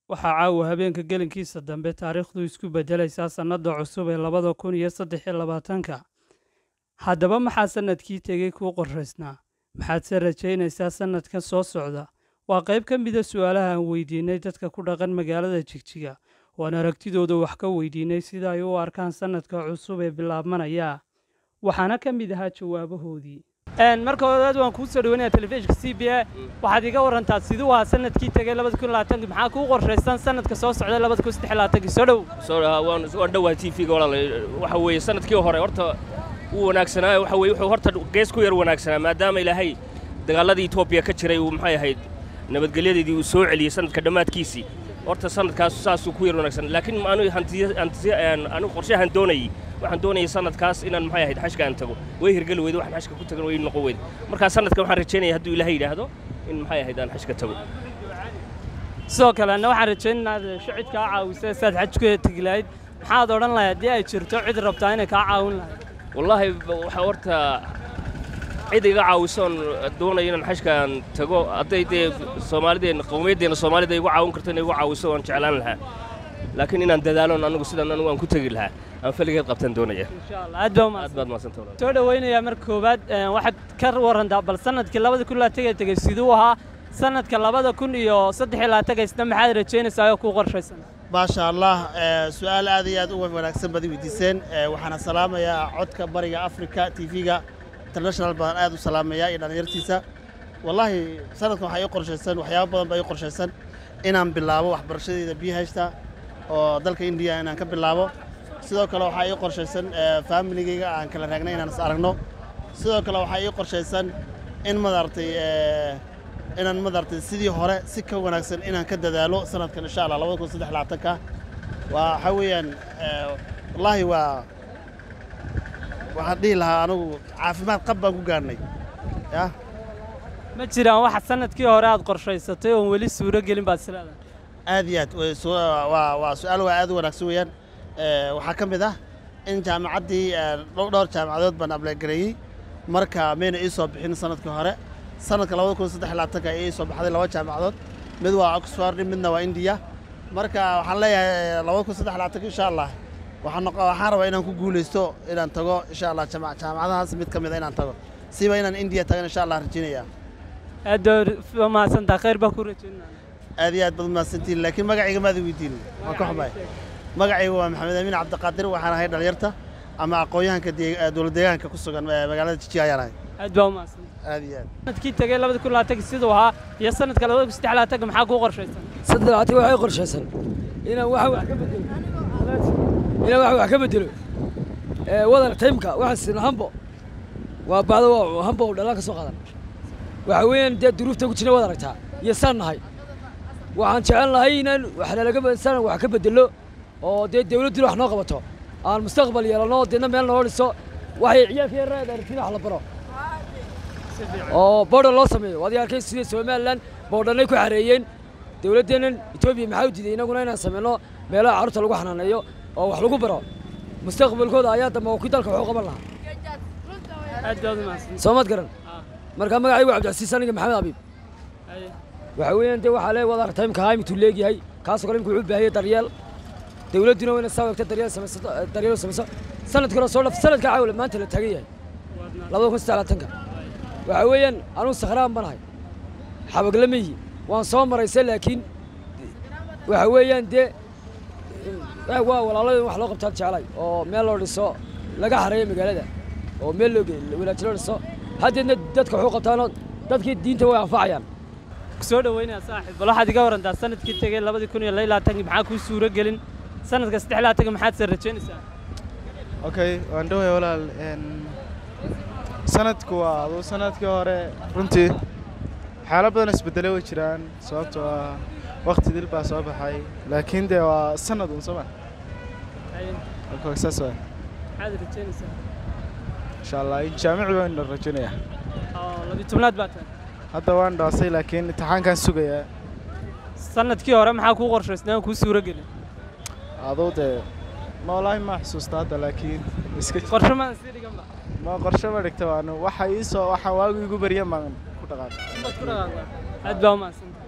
waxaa caawa habeenka gelinkiisa dambe taariikhdu isku beddelaysaa sannadda cusub ee labada kun iyo saddex iyo labaatanka haddaba maxaa sannadkii tegey kuu qoraysnaa maxaadse rajaynaysaa sannadkan soo socda waa qayb ka mida su'aalaha aan weydiinay dadka ku dhaqan magaalada jigjiga waan aragtidooda wax ka weydiinay sida ay u arkaan sannadka cusub ee bilaabmanaya waxaana ka mid ahaa jawaabahoodii marka horeed waan kuu soo dhaweynaya telefishinka c b a waxaad iga warantaa siduu ahaa sanadkii tegey labada kun labaatanki maxaa kuu qorshaysan sanadka soo socda labada kun saddex labaatanki soo dhow soo dhahaa waan waan dhowaa t v-ga walaal waxa weeye sanadkii hore horta wuu wanaagsanaa waxa weeye wuxuu horta gees ku yar wanaagsanaa maadaama ilaahay dagaalladii etoobiya ka jiray uu maxay ahayd nabadgelyadeedii uu soo celiyey sanadka dhammaadkiisii horta sanadkaas saasuu ku yar wanaagsan laakiin anu hantiya hantiya anigu qorshahan doonayey waxaan doonayay sanadkaas inaan maxay ahayd xashka aan tago way hirgeli weyda waxaan xashka ku tagan way noqon weyda markaa sanadkan waxaan rajaynaya hadduu ilaahay yidhaahdo in maxay ahayd aan xashka tago sidoo kale anna waxaan rajaynaynaa shicid kaa caawisa saad xajku tegi lahayd maxaad odhan lahayd haddii ay jirto cid rabtaa inay kaa caawin lahayd wallaahi waxaa horta cid iga caawisoon doonayo inaan xashkaan tago hadday dee soomaalideenna qowmiyaddeenna soomaalida igu caawin karto inay igu caawiso waan jeclaan lahaa laakiin inaan dadaaloon anigu sidan anigu aan ku tegi lahaa aan faligeed qabtaan doonaya insha allah aad baa aad umahadsan baad mahadsantahay walaal. soo dhowaynayaa marka koowaad waxaad ka warantaa bal sanadkii labada kun labaatan tegey siduu ahaa sanadka labada kun iyo saddex iyo labaatanka isna maxaad rajaynaysaa oo kuu qorshaysan maasha allah eh, su-aal aad iyo aad u wanaagsan baad i weydiiseen Eh, waxaana salaamayaa codka bariga africa t v-ga international baan aad u salaamayaa iyo dhallinyartiisa wallaahi sanadkan waxaa ii qorshaysan waxyaabo badan baa ii qorshaysan inaan bilaabo waxbarashadeeda bihashta oo dalka indiya inaan ka bilaabo sidoo kale waxaa ii qorshaysan eh, familigayga aan kala raagnay inaan is aragno sidoo kale waxaa ii qorshaysan in madaragtay eh, inaan madaragtay sidii hore si ka wanaagsan inaan ka dadaalo sanadkan insha allah labada kun saddex labaatanka waa waxaa weeyaan eh, wallaahi waa waxaan dhihi lahaa anigu caafimaad qab baan ku gaarnay ya ma jiraan waxa sanadkii hore aad qorshaysatay oon weli suuro gelin baad isleedahay aad iyo aad way su- waa waa su-aal waa aad u wanaagsan weeyaan Eh, waxaa ka mid ah in jaamacaddii eh, dhow- dhowr jaamacadood baan ablegareeyey marka mayna ii soo bixin sanadkii hore sanadka labada kun saddex iyo labaatanka ayaa ii soo baxday laba jaamacadood mid waa oxford midna waa indiya marka waxaan leeyahay labada kun saddex iyo labaatanka insha allah waxaan noqo- waxaan rabaa inaan ku guulaysto inaan tago insha allah jaamac- jaamacadahaas mid ka mid a inaan tago siba inaan indiya tagan insha allah rajaynaya aad baa umahadsantaa khayr baa ku rajaynaya aad iyo aad baad umahadsantihin laakiin magacayga maada weydiinin waan ka xumahay magacayga waa maxamed amiin cabdiqaadir waxaan ahay dhalinyarta ama aqoon-yahanka dee- eh, dowlad deegaanka ku sugan eh, magaalada jijiga ayaan ahay aad baa umahadsantaa aad iyo aad sanadkii tegey labada kun labaatanki siduu ahaa iyo sanadka labada kun saddex labaatanka maxaa kuu qorshaysan saddex labaatan waxay qorshaysan inaan wax wax ka bedelo inaan wax wax ka bedelo ee wadar taymka waxaan sina hambo waa bacdo waa hambo oo dhalaan ka soo qaadan waxa weeyaan dee duruufta ku jirna waad aragtaa iyo saan nahay waxaan jecel nahay inaan wax nalaga saan wax ka bedelo oo dee dawladduna wax noo qabato aan mustaqbal yeelano deedna meel noo dhiso waxay ciyaalka yarada aragtina wax la baro oo boodhan loo sameeyo waad arkay sida somalilan boodhanay ku xareeyeen dowladdeennan etoobiya maxaa u diiday innaguna inaan sameyno meelaha carruurta lagu xanaaneeyo oo wax lagu baro mustaqbalkooda ayaa dambe oo kii dalka wuxuu qaban lahaa aad baad umahadsantaa soo maad garan markaa magacaygu cabdicasiis aniga maxamed abiib Haye. waxa weeyaan dee waxaa lee wadaar taymka haa imituu leegyahay kaasoo kale imika wuxuu u baahiyay daryeel dowladduna waa inay saa wegta daryeel samaysato daryeel u samayso sanadkuna soo dhaf sanadka caawle maanta la taagan yahay labada kun saddex labaatanka waxa weeyaan anugu sakhraan banahay xabaglama yihi waan soo maraysa laakiin waxa weeyaan dee eh, waa walaaladii wax loo qabtaan jeclay oo meel loo dhiso laga xareeyo magaalada oo meel loo ge- wanaajin loo dhiso haddeedna dadka waxu qabtaanoo dadkii diinta way anfacayaan soo dhoweynaya saaxiib bal waxaad iga warantaa sanadkii tegey labadii kun iyo laba iyo labaatanki maxaa kuu suuro gelin sanadka saddex iyo labaatanka maxaad se rajaynaysaa okay waan dhoway walaal een, sanadku waa aduu sanadkii hore runtii waxyaalo badan isbedelay way jiraan sababtoo ah waqti dil baa soo baxay laakiin dee waa sanad un sooma Haye. marka saas waa maxaad rajaynaysaa insha allah in jaamici baan rajaynaya oo labiyo tobnaad baa tahay hadda waan dhaasay laakiin imtixaankaan sugayaa sanadkii hore maxaa kuu qorshaysnaa aan kuu suuro gelin aduu dee ma wallaahi ma xusuusta hadda laakiin iska qorshe maan sii dhiganba ma qorshe ma dhigta waanu waxa ii soo waxa waagu igu baryan baan ku dhaqaaqay inbaad ku dhaqaaqdaa aad baa umahadsantahay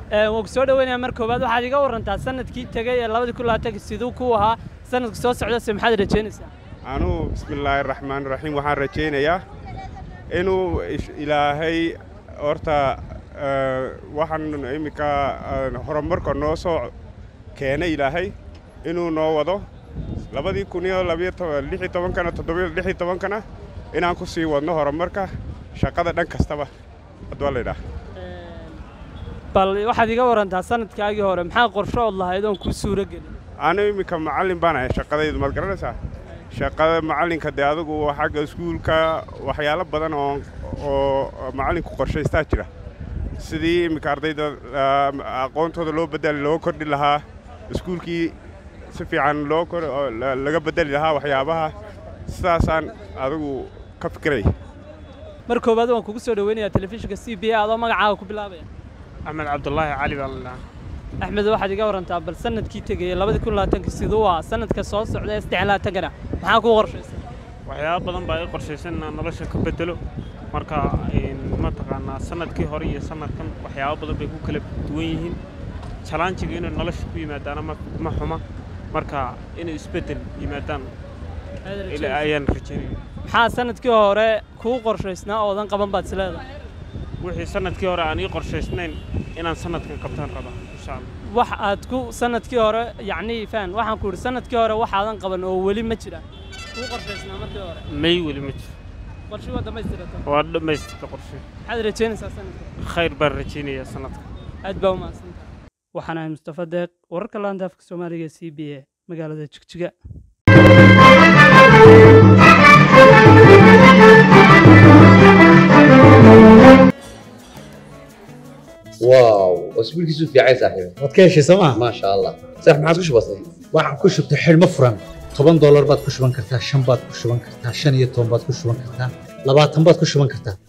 waan ku soo dhoweynayaa mar koowaad waxaad iga warantaa sanadkii tegey ee labadii kun labaatanka siduu ku ahaa sanadka soo socdase maxaad rajaynaysaa anuu bismillaahi raxmaani raxiim waxaan rajaynayaa inuu ish- ilaahay horta eh, waxaan iminka eh, horumarka noo soo keenay ilaahay inuu noo wado labadii kun iyo labiyo toban lix iyo tobankana toddobiyo lix iyo tobankana inaan ku sii wadno horumarka shaqada dhan kastaba hadduu la yidhaah bal waxaad iga warantaa sanadkaagii hore maxaa qorsho ood lahayd oon kuu suuro gelin anu iminka macallin baan ahay shaqadaydu maad garanaysaa shaqada macallinka dee adigu xagga iskuulka waxyaalo badan oo oo macallinku qorshaystaa jira sidii iminka ardayda ah, aqoontooda loo bedeli loo kordhi lahaa iskuulkii si fiican loo kor oo la- laga bedeli lahaa waxyaabaha sidaasaan adigu ka fikiraya mar koowaad waan kugu soo dhoweynayaa telefishinka c b a adoo magacaaga ku bilaabaya axmed cabdulaahi cali baa la dhahaa axmed waxaad iga warantaa bal sanadkii tegeyey labadii kun labaatanka siduu ahaa sanadka soo socda ee saddex labaatankana maxaa kuu qorshaysan waxyaabo badan baa i qorshaysan inaan nolosha ka bedelo marka een, mataqaanaa sanadkii hore iyo sanadkan waxyaabo badan bay ku kala duwan yihiin jalanjiga inay nolosha ku yimaadaana ma ma xuma marka inay isbeddel yimaadaan ila- ayaan rajaynaya maxaa sanadkii hore kuu qorshaysnaa oodan qaban baad isleedahay wixii sanadkii hore aan ii qorshaysnayn inaan sanadkan qabtaan rabaa insha allah wax aad ku sanadkii hore yacnii faan waxaan ku idhi sanadkii hore waxaadan qaban oo weli ma jira kuu qorshaysnaa markii hore may weli ma jiro qorshii waa dhammaystirata waa dhammaystirta qorshe maxaad rajaynaysaa sanadka khayr baan rajaynayaa sanadka aad baa u mahadsantahay waxaan ahay mustafa deeq wararka laanta afka soomaaliga c b a magaalada jigjiga واو اسبوع كيسو في عايز صاحبي waad ka heshay sooma ما شاء الله صح ما عادش بسيط waxaan ku shubtay xidhmo furan toban doolar baad ku shuban kartaa shan baad ku shuban kartaa shan iyo toban baad ku shuban kartaa labaatan baad ku shuban kartaa